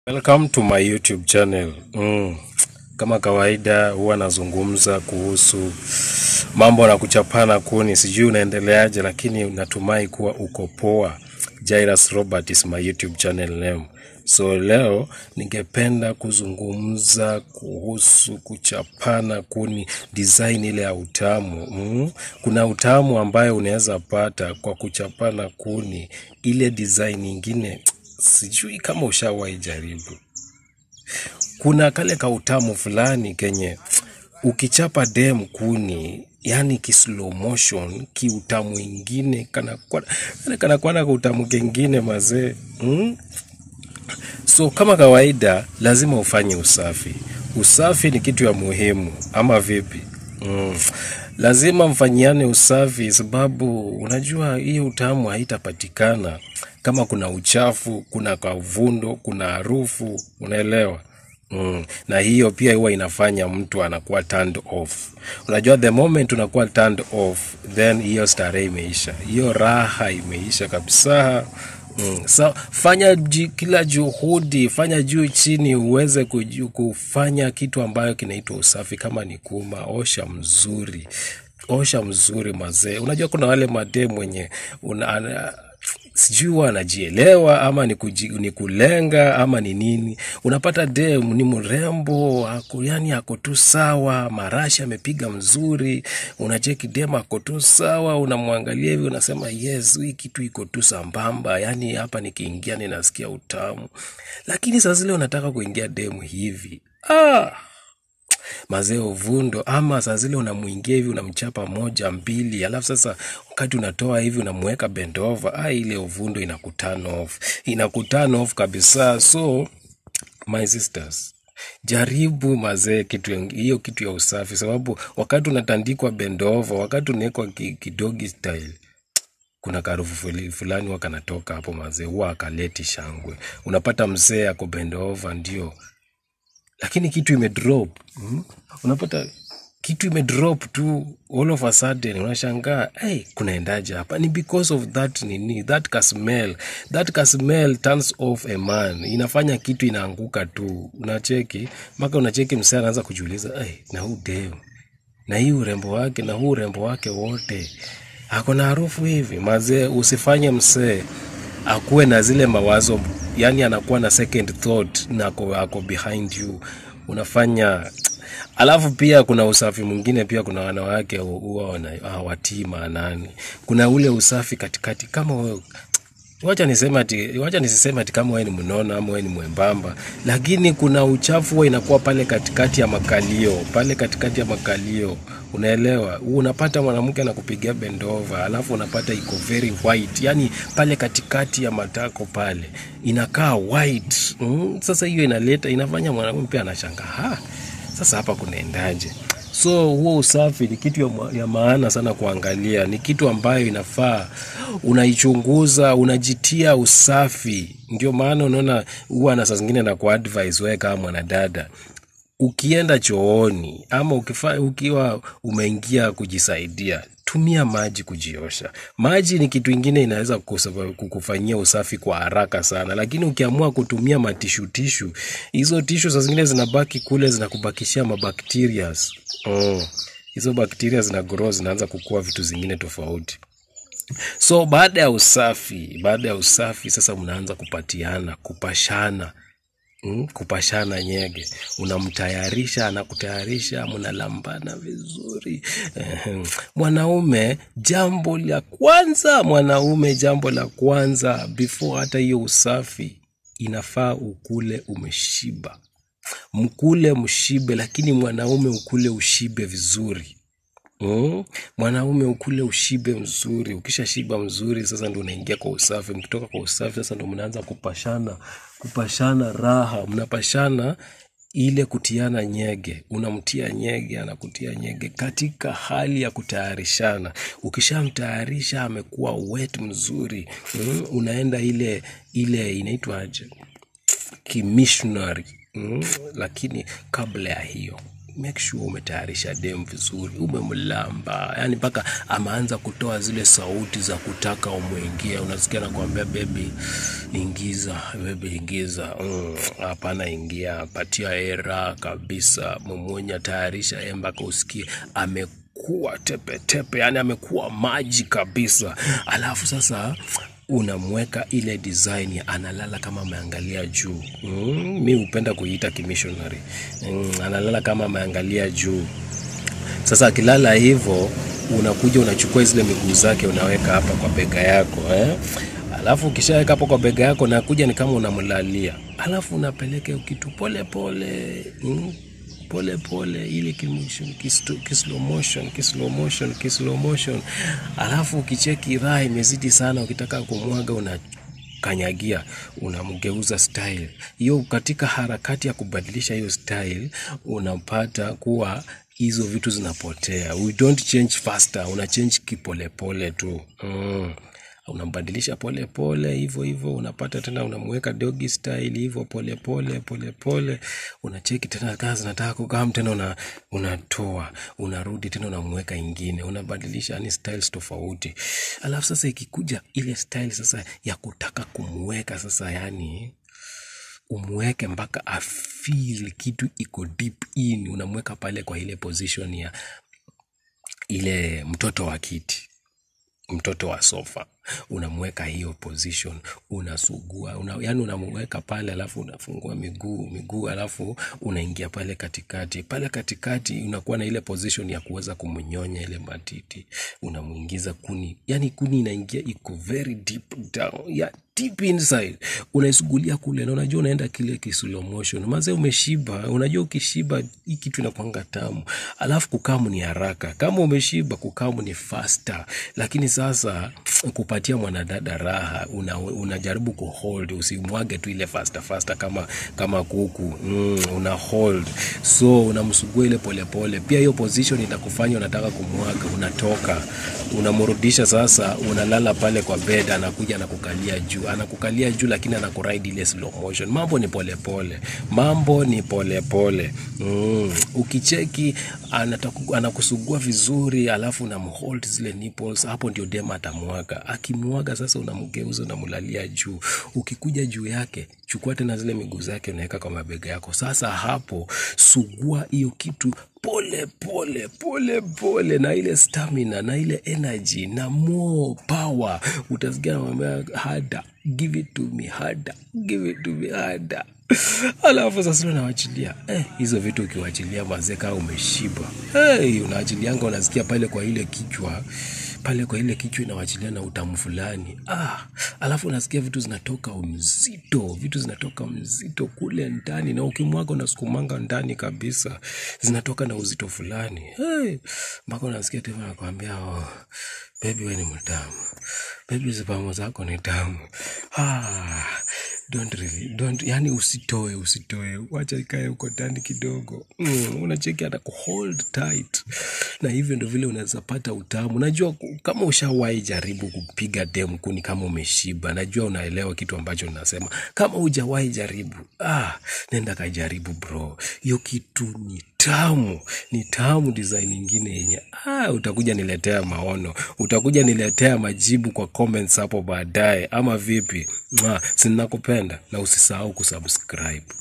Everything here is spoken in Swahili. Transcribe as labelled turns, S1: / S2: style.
S1: Welcome to my YouTube channel. Mm. Kama kawaida huwa nazungumza kuhusu mambo na kuchapana kuni. Sijui unaendeleaje, lakini natumai kuwa uko poa. Jairus Robert is my YouTube channel name. So leo ningependa kuzungumza kuhusu kuchapana kuni, design ile ya utamu. Mm. Kuna utamu ambayo unaweza pata kwa kuchapana kuni, ile design nyingine sijui kama ushawahi jaribu. Kuna kale ka utamu fulani kenye ukichapa dem kuni, yani ki slow motion, ki utamu ingine kana kwa yani kana kwa na utamu kengine mazee mm? So kama kawaida, lazima ufanye usafi. Usafi ni kitu ya muhimu, ama vipi? Mm. Lazima mfanyiane usafi, sababu unajua hiyo utamu haitapatikana kama kuna uchafu, kuna kavundo, kuna harufu, unaelewa? Mm. Na hiyo pia huwa inafanya mtu anakuwa turned off. Unajua the moment unakuwa turned off, then hiyo starehe imeisha, hiyo raha imeisha kabisa. Mm. So, fanya ji, kila juhudi, fanya juu chini uweze kuju, kufanya kitu ambayo kinaitwa usafi. Kama ni kuma, osha mzuri, osha mzuri mazee. Unajua kuna wale madem wenye una, ana, sijui huwa anajielewa ama ni, kuji, ni kulenga ama ni nini. Unapata dem ni mrembo ako, yani ako tu sawa, marashi amepiga mzuri, unacheki dem ako tu sawa, unamwangalia hivi unasema yes, hii kitu iko tu sambamba, yani hapa nikiingia ninasikia utamu. Lakini saa zile unataka kuingia demu hivi ah, mazee uvundo, ama saa zile unamuingia hivi unamchapa moja mbili, alafu sasa wakati unatoa hivi unamweka bend over, ah, ile uvundo inakuturn off, inakuturn off kabisa. So my sisters, jaribu mazee kitu ya- hiyo kitu ya usafi, sababu wakati unatandikwa bend over, wakati unawekwa ki- kidogi style kuna karufu fuli- fulani huwa kanatoka hapo mazee, huwa akaleti shangwe. Unapata mzee ako bend over ndio lakini kitu imedrop mm? unapata kitu imedrop tu all of a sudden unashangaa hey, kunaendaje hapa ni because of that nini that ka smell that ka smell turns off a man inafanya kitu inaanguka tu unacheki mpaka unacheki msee anaanza kujiuliza hey, na huu dem na hii urembo wake na huu urembo wake wote ako na harufu hivi mazee usifanye msee akuwe na zile mawazo yani anakuwa na second thought na ako, ako behind you unafanya alafu pia kuna usafi mwingine pia kuna wanawake hu- huwa wana- hawatii maanani kuna ule usafi katikati kama wewe wacha niseme ati wacha nisiseme ati kama wewe ni mnono ama wewe ni mwembamba, lakini kuna uchafu huwa inakuwa pale katikati ya makalio, pale katikati ya makalio, unaelewa? Unapata mwanamke anakupigia bendova, alafu unapata iko very white, yani pale katikati ya matako pale inakaa white mm. Sasa hiyo inaleta inafanya mwanamume pia anashangaa, ha, sasa hapa kunaendaje? So huo usafi ni kitu ya, ma- ya maana sana kuangalia, ni kitu ambayo inafaa unaichunguza, unajitia usafi. Ndio maana unaona huwa na saa zingine na kuadvise wewe kama mwanadada ukienda chooni ama ukifa, ukiwa umeingia kujisaidia tumia maji kujiosha. Maji ni kitu ingine inaweza kusaba- kukufanyia usafi kwa haraka sana, lakini ukiamua kutumia matishu tishu, hizo tishu saa zingine zinabaki kule zinakubakishia mabacterias mm. Hizo bakteria zina grow zinaanza kukua vitu zingine tofauti. So baada ya usafi, baada ya usafi sasa mnaanza kupatiana, kupashana mm, kupashana nyege, unamtayarisha, anakutayarisha, mnalambana vizuri. Ehem. Mwanaume, jambo la kwanza, mwanaume, jambo la kwanza before hata hiyo usafi, inafaa ukule umeshiba, mkule mshibe, lakini mwanaume ukule ushibe vizuri. Mm. Mwanaume ukule ushibe mzuri. Ukisha shiba mzuri, sasa ndo unaingia kwa usafi. Mkitoka kwa usafi, sasa ndo mnaanza kupashana, kupashana raha, mnapashana ile kutiana nyege. Unamtia nyege, anakutia nyege katika hali ya kutayarishana. Ukishamtayarisha amekuwa wet mzuri, mm, unaenda ile ile inaitwaje? kimissionary mm, lakini kabla ya hiyo make sure umetayarisha dem vizuri umemlamba yani mpaka ameanza kutoa zile sauti za kutaka umwingie unasikia nakwambia bebi ingiza bebi ingiza Mm, hapana ingia patia era kabisa mumwonya tayarisha e mpaka usikie amekuwa tepetepe yani amekuwa maji kabisa alafu sasa unamweka ile design ya analala kama ameangalia juu mm, mi hupenda kuiita kimishonary mm, analala kama ameangalia juu sasa akilala hivyo unakuja unachukua zile miguu zake unaweka hapa kwa bega yako eh? alafu ukishaweka hapo kwa bega yako nakuja ni kama unamlalia alafu unapeleka kitu pole pole mm? pole pole ile kimotion kisto- kislow motion kislow motion kislow motion alafu ukicheki raha imezidi sana ukitaka kumwaga una kanyagia unamgeuza style hiyo katika harakati ya kubadilisha hiyo style unapata kuwa hizo vitu zinapotea we don't change faster una change kipolepole tu mm unambadilisha pole pole hivyo hivyo unapata tena unamweka doggy style hivyo pole pole pole pole unacheki tena kazi nataka kukam tena una, unatoa unarudi tena unamweka ingine unabadilisha yani styles tofauti alafu sasa ikikuja ile style sasa ya kutaka kumweka sasa yani umweke mpaka afeel kitu iko deep in unamweka pale kwa ile position ya ile mtoto wa kiti mtoto wa sofa unamweka hiyo position unasugua una, yani unamweka pale alafu unafungua miguu miguu alafu unaingia pale katikati pale katikati unakuwa na ile position ya kuweza kumnyonya ile matiti unamwingiza kuni yani kuni inaingia iko very deep down ya deep inside unaisugulia kule na unajua unaenda kile kislow motion maze umeshiba unajua ukishiba hii kitu inakwanga tamu alafu kukamu ni haraka kama umeshiba kukamu ni faster lakini sasa kupatia mwanadada raha una, unajaribu kuhold usimwage tu ile faster faster kama kama kuku mm, una hold so unamsugua ile polepole pia hiyo position itakufanya unataka kumwaga unatoka unamrudisha sasa unalala pale kwa bed anakuja anakukalia juu anakukalia juu lakini anakuride ile slow motion mambo ni polepole pole. mambo ni polepole pole. mm. ukicheki anataku, anakusugua vizuri alafu unamhold zile nipples hapo ndio dem atamwaga akimwaga sasa unamgeuza unamlalia juu ukikuja juu yake chukua tena zile miguu zake unaweka kwa mabega yako sasa hapo sugua hiyo kitu pole pole pole pole na ile stamina na ile energy na more power utasikia namwambia hada give it to me hada give it to me hada alafu sasa unawachilia eh, hizo vitu ukiwachilia mazee kaa umeshiba hey, unaachilianga unasikia pale kwa ile kichwa pale kwa ile kichwa inawachilia na utamu fulani ah, alafu unasikia vitu zinatoka mzito vitu zinatoka mzito kule ndani na ukimwaga unasukumanga ndani kabisa zinatoka na uzito fulani hey, mpaka unasikia tena nakwambia oh, bebi we ni mtamu bebi zipamo zako ni tamu ah, don't really, don't, yani usitoe usitoe wacha ikae huko ndani kidogo mm, unacheki hata kuhold tight na hivyo ndo vile unaweza pata utamu najua ku- kama ushawahi jaribu kupiga dem kuni kama umeshiba najua unaelewa kitu ambacho nasema kama hujawahi jaribu ah, nenda kajaribu bro hiyo kitu ni tamu ni tamu design ingine yenye ah, utakuja niletea maono utakuja niletea majibu kwa comments hapo baadaye ama vipi ah, sinakupenda na usisahau kusubscribe